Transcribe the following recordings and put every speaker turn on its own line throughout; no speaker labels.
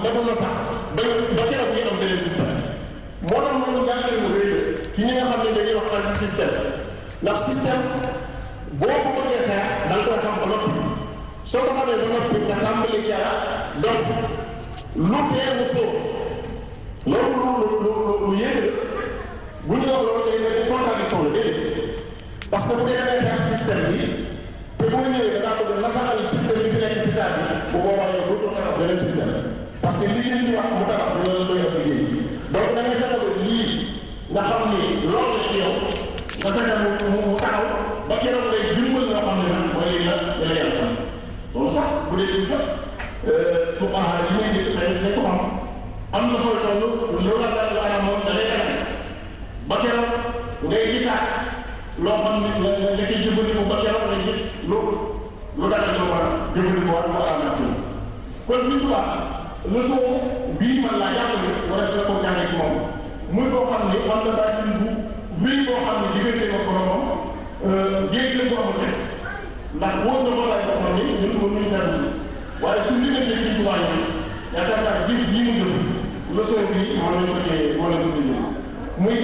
demul na sax ba ba keroog ñuy am beneen système moo tax moom ñu jàngale mu réy ci ñi nga xam ne dañuy wax anti système ndax système boo ko bëggee xeex da nga koy xam ba noppi soo ko xamee ba noppi nga tàmbali jara dox lu tee mu sóob loolu lu lu lu lu yéeg la bu ñu wax loolu day mel ni contradiction la déedéet parce que bu dee da ngay xeex système bi te boo ñëwee da ngaa bëgg nasaxal système bi fi nekk fi saa si bu boobaa yow dootoo tabax beneen système parce que liggéey ci wax mu tabax dina la doy ab liggéey donc da ngay fexe ba lii nga xam ni loolu la ci yow nga fexe mu mu mu taxaw ba keroog ngay dimbal loo xam ne nag mooy lii la li la yàlla sax loolu sax bu dee di fa fuqaha yi ngay dégg xëy na ko xam am na fooy toll loolu la daal la moom da lay dagal ba keroog ngay gisaat loo xam ne nga nga koy jëfandikoo ba keroog ngay gis lu lu dagal loo mën a jëfandikoo ak mu araam ci kon suñu tubaab leçon bii man laa jàpp ne war a si la ko jàngee ci moom muy koo xam ne am na baatin bu wéy boo xam ne diggante ko boromam géej la ko amul teg ndax wóor na ko laaj boo xam ne ñun mënuñu tar bi waaye suñu diggante ci tubaab yi yaakaar naa jëf bii mu jëf leçon bi mën nañ ko cee mën nañ ko cee ñëw muy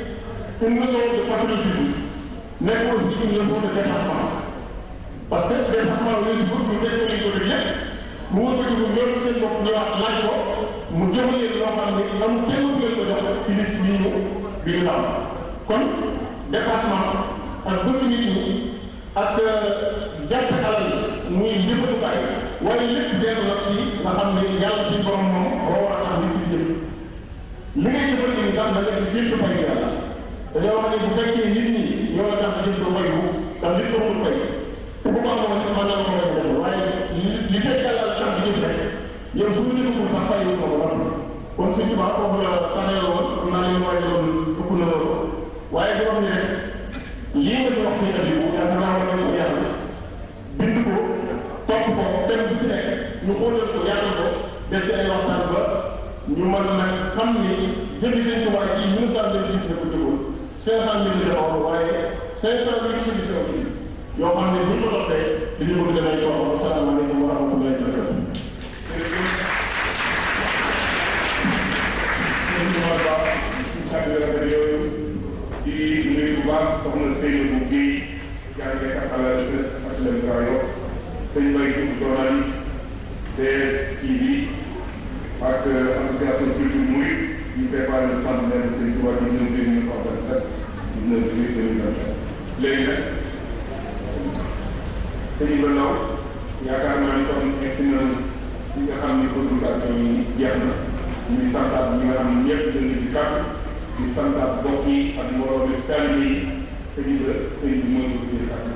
une leçon de patriotisme nekk aussi une leçon de dépassement parce que dépassement yooyu si bëgg ñu teg ko liñ ko def lépp mu wër ko ci bu ñoom seen bopp ñëwaat laaj ko mu jox leen loo xam ne am kenn ku leen ko jox ci liste bii ñu bi ñu am kon dépassement ak bëgg nit ñi ak jàpp alal muy jëfandukaay waaye lépp dellu nag ci nga xam ne yàlla suñu borom moom moo war a tax nit ki jëf li ngay jëfal ni sax da nga ci séntu fay yàlla dañoo wax ne bu fekkee nit ñi ñoo la tax a jëf doo fay bu ndax nit ko mënul fay te bu ko amoon mën na la ko bañ a def waaye li fekk yàlla la tax a jëf rek yow su ñu defagul sax fay ko ba noppi kon suñu tubaab foofu la taxee woon xam naa ne ñu waaj doon ëpp na loolu waaye di wax ne rek lii nga fi wax seen abi yaakaar naa war nañ ko yàlla bind ko topp ko thème bu ci nekk ñu xóotal ko yàlla ko def ci ay waxtaan ba ñu mën nag xam ni jëfi seen tubaab yi mille cent vingt six la ko jëfoon cinq cent mille defoon waaye cinq cent mille solution bi yoo xam ne buñ ko toppee dañu bëgg damay topp asalaamaaleykum wa rahmatullahi wa barakatuh
di nuyu bu baax soxna Seydou Guèye jàngalekat à la HLM Grand Yoff sëñ Mbaye Diouf journaliste DS TV ak association culture Mouride ñu préparé le centenaire de Serigne Touba 19 juillet 1927 19 juillet 2027 léegi nag sëñ Ibrahima Ndaw yaakaar naa ni kon egsi na ñi nga xam ni communication yi jeex na ñuy santaat ñi nga xam ne ñëpp jënd ci kàddu di santaat mbokk yi ak moroom yi taalibe yi sëñ bi sëñ bi mooy ko jël kàddu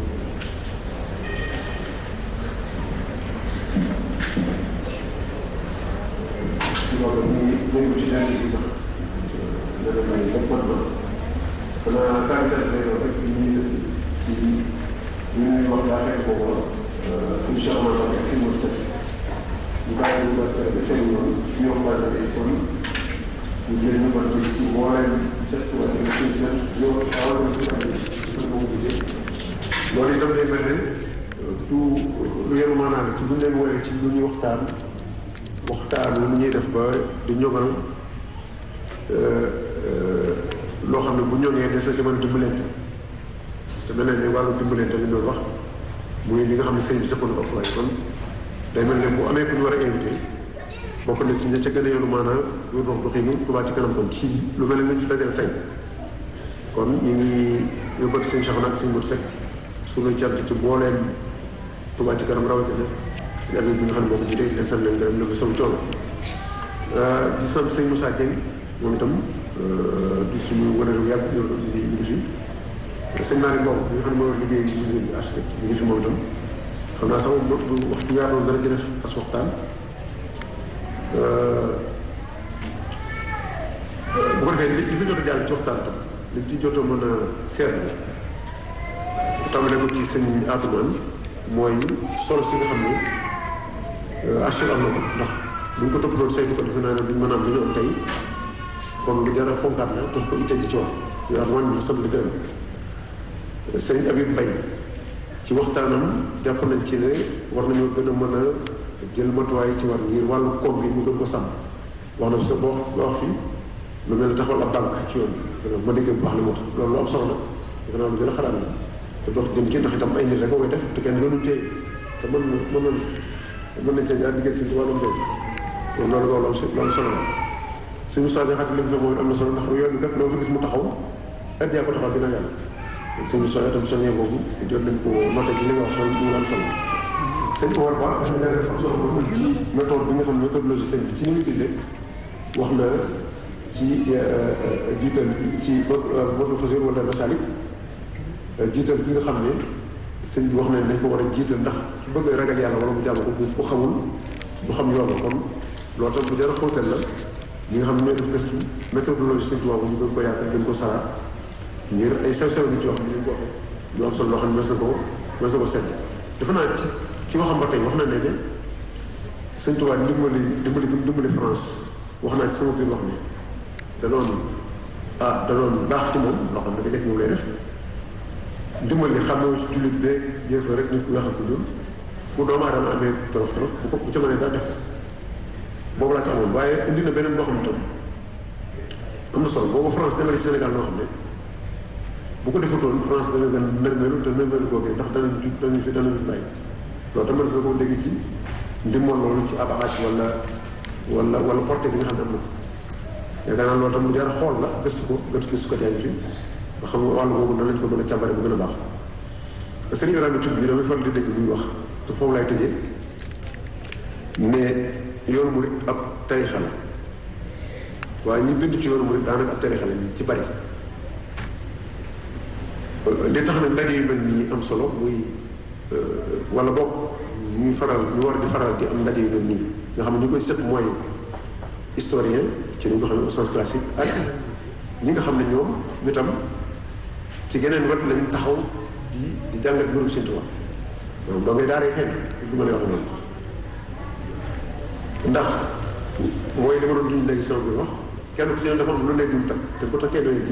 loolu ñu ngi jëm ci denc bi ndax dana may lépp mat na xanaa kàddu lay doon rek li ñuy dëkk ci li ñuy wax daa fekk boobu la suñu Cheikh Omar ak seen wër sëñ ñu bàyyi ñu ko seen yoon ci biir waxtaan ak histoire ñu jël ñu ko ci ci mbooleem set wala ci suñu jën yow awal na suñu andi pour moom jigéen loolu itam day mel ne du lu yenu maanaam ci buñ leen woowee ci lu ñuy waxtaan waxtaan lu ñuy def ba di ñogal loo xam ne bu ñoŋee des na ci mën a dimbalante te mel na ne wàllu dimbalante li doon wax muy li nga xam ne sëñ bi sëppoon ko waaye kon day mel ne bu amee ku ñu war a invité bokk na ci ña ca gën a yenu maanaam lu dox doxinu Touba ci kanam kon ci lu mel ne ñu fi dajale tey kon ñu ngi yóbbati sëñ Cheikh ak sëñ Modou Seck suñu cant ci booleem Touba ci kanam rawatina si abi bi nga xam ne moo ko jiite leen sant leen gërëm leen sama coono di sant sëñ Moussa Dieng moom itam di suñu wërëru yàgg ñu ngi ñu ngi fi sëñ Malick Mbow bi nga xam ne moo war liggéey musée bi architecte ñu ngi fi moom itam xam naa sax moom bu waxtu yaatoon dana ci def as waxtaan bu ko defee li fi jot a jàll ci waxtaan tam li ci jot a mën a seetlu tàmbale ko ci sëñ Atoumane mooy solo si nga xam ne archive am na ko ndax bu ñu ko toppatoon saytu ko defe naa ne duñ mën a am li ñu am tey kon lu jar a fonkaat la tax ko itte ji ci wax ci Atoumane bi sant di gërëm sëñ Habib Mbaye ci waxtaanam jàpp nañ ci ne war nañoo gën a mën a jël matuwaay yi ci war ngir wàllu koom bi ñu gën ko sàmm wax na fi sa boo wax fii lu mel ne taxawal ab banque ci yoon ma dégg bu baax li mu wax loolu lu am solo la defe naa lu gën a xalaat la te dox jëm ci ndax itam ay nit rek a koy def te kenn gënuñ tey te mën na mën na mën nañ cee jaar liggéey si wàllum tey kon loolu loolu am lu am solo la suñu soo xat li mu fa moom am na solo ndax yoon bi kat loo fa gis mu taxaw at yaa ko taxaw dina yàlla suñu soo itam soññee boobu jot nañ ko noté ci li nga wax loolu mu am solo sëñ Omar Ba dafa jàngale am solo boobu ci méthode bi nga xam ne méthodologie sëñ bi ci ni muy bindee wax na ci jiital ci mot fasir wala masalik jiital bi nga xam ne sëñ bi wax na ne dañ ko war a jiital ndax su bëgg ragal yàlla wala mu jàmm ko bu xamul du xam yoon la kon loolu tam bu jar a xóotal la ñi nga xam ne ñoo def gëstu méthodologie sëñ Tuubaa ñu gën ko yaatal gën ko sara ngir ay sew-sew nit yoo xam ne ñu ko waxee lu am solo loo xam ne mës na ko mës na ko seet dafa naa ci ci waxam ba tey wax na ne ne sëñ Tuubaa dimbali dimbali dimbali France wax naa ci sama biir wax ne da doon ah da doon baax ci moom loo xam ne nga jekk moom lay def dimbali xam ne ci jullit beeg yéefa rek nit ku weex ak ñun fu doomu aadama amee torof torof bu ko bu ca mënee dara def ko boobu laa ci amoon waaye indi na beneen boo xam ne tam am na solo boobu France demale ci Sénégal noo xam ne bu ko defutoon France dana gën nërmeelu te nërmeelu googee ndax danañ ju danañ fi danañ fi bàyyi loolu tam dafa ko dégg ci ndimbal loolu ci abaage wala wala wala porté bi nga xam ne am na ko yaakaar naa loolu tam lu jar a xool la gëstu ko gëstu gëstu ko yaa ngi fi nga xam nga wàllu boobu nan lañ ko mën a càmbare bu gën a baax sëriñ Ibrahima Thioub bi damay faral di dégg muy wax te foofu lay tëjee ne yoonu murit ab tarixa la waaye ñi bind ci yoonu murit daanaka ab tarixa la ñu ci bari li tax nag ndaje yu mel nii am solo muy wala boog ñuy faral ñu war di faral di am ndaje yu mel nii nga xam ne ñu koy sëpp mooy historien ci ni nga xam ne au sens classique ak ñi nga xam ne ñoom ñu tam ci geneen wet lañ taxaw di di jàngat mbirum Sëñ Tuubaa maanaam doo ngay daaree xëy na du ma lay wax noonu ndax mooy li ma doon duñ léegi sama biir wax kenn ku ci ne dafa am lu ne di mu takk te bu takkee doon ji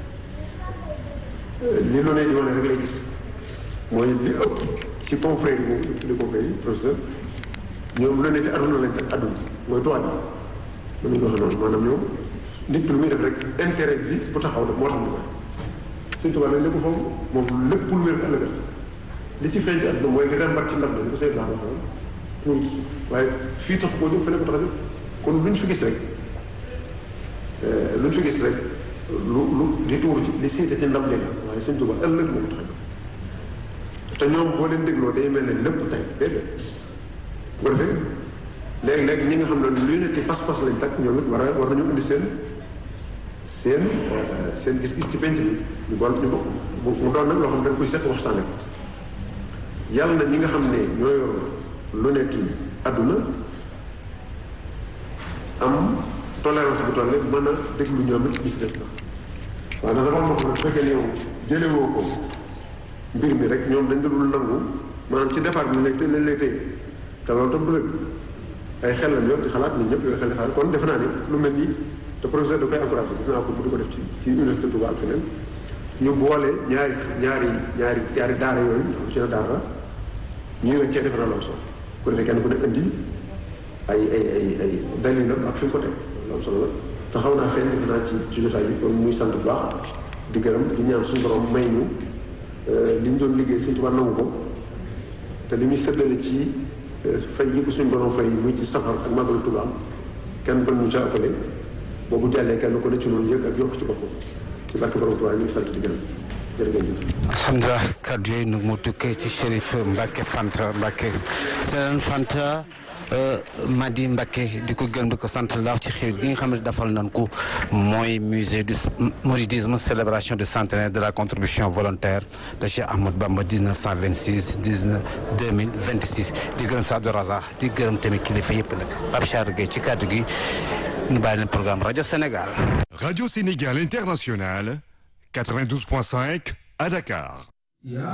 li lu ne di wane rek lay gis mooy li ëpp ci confrère yi moom ñu tuddee confrère yi professeur ñoom lu ne ci àdduna lañ takk àdduna mooy tubaab yi mën nañu ko waxee noonu maanaam ñoom nit ki lu muy def rek intérêt bi bu taxaw moo tax ñu ko Sëñ Tuubaa nag lépp foofu moom lépp lu wér ëllëgat li ci feeñ ci àdduna mooy li rembat ci ndab la li ko Seydou Lam waxoon pour ci suuf waaye fii tax koo jóg fële ko tax a jóg kon lu ñu fi gis rek lu ñu fi gis rek lu lu li tuur ci li siite ci ndab li la waaye Sëñ Tuubaa ëllëg moo ko tax a jóg te ñoom boo leen dégloo day mel ne lépp tey déedéet bu ko defee léegi-léegi ñi nga xam ne lu ne ci pas-pas lañ takk ñoom it war a war nañu indi seen seen seen gis-gis ci penc bi ñu bool ñu bokk mu doon nag loo xam ne dañ koy seq waxtaane ko yàlla na ñi nga xam ne ñoo yor lu nekk ci àdduna am tolérance bu toll mën a déglu ñoom it gis des na waaye nag dafa am loo xam ne bu fekkee yow jëlewoo ko mbir mi rek ñoom dañ dul nangu maanaam ci départ bi lañ lay lañ lay téye te loolu tam du rek ay xel lañ yor di xalaat nit ñëpp yor xel di xalaat kon defe naa ne lu mel nii te professeur da koy encouragé gis naa ko mu di ko def ci ci université Touba ak feneen ñu boole ñaari ñaari ñaari ñaari daara yooyu am ci na daara la ñuy weccee defe naa lu am solo ku defee kenn ku ne indi ay ay ay ay dalilam ak fi mu ko teg lu am solo la te xaw naa feeñ defe naa ci ci jotaay bi kon muy sant bu baax di gërëm di ñaan suñu borom may ñu li ñu doon liggéey Sëñ Tuubaa nangu ko te li muy séddale ci fay yi ko suñu borom fay muy ci safar ak màggalu Tuubaa kenn bën ñu ca ëppale boobu jàllee kenn ku ne ci loolu yëg ak yokk ci boppam ci barke borom Tuubaa ñu ngi sant di gërëm jërëjëf.
alhamdulilah kàddu yooyu nag mu tukkee ci Chérif Mbacke Fanta Mbacke Sëriñ Fanta Madi Mbacke di ko gërëm di ko sant laax ci xew gi nga xam ne defal nañ ko mooy musée du mouridisme célébration du centenaire de la contribution volontaire de Cheikh Ahmad Bamba 1926 19 2026 di gërëm sa Abdou Razak di gërëm tamit kilifa yëpp nag Pape Char Gueye ci kàddu gi ñu bàyyi leen programme rajo Sénégal.
Radio Sénégal International 92.5 à Dakar.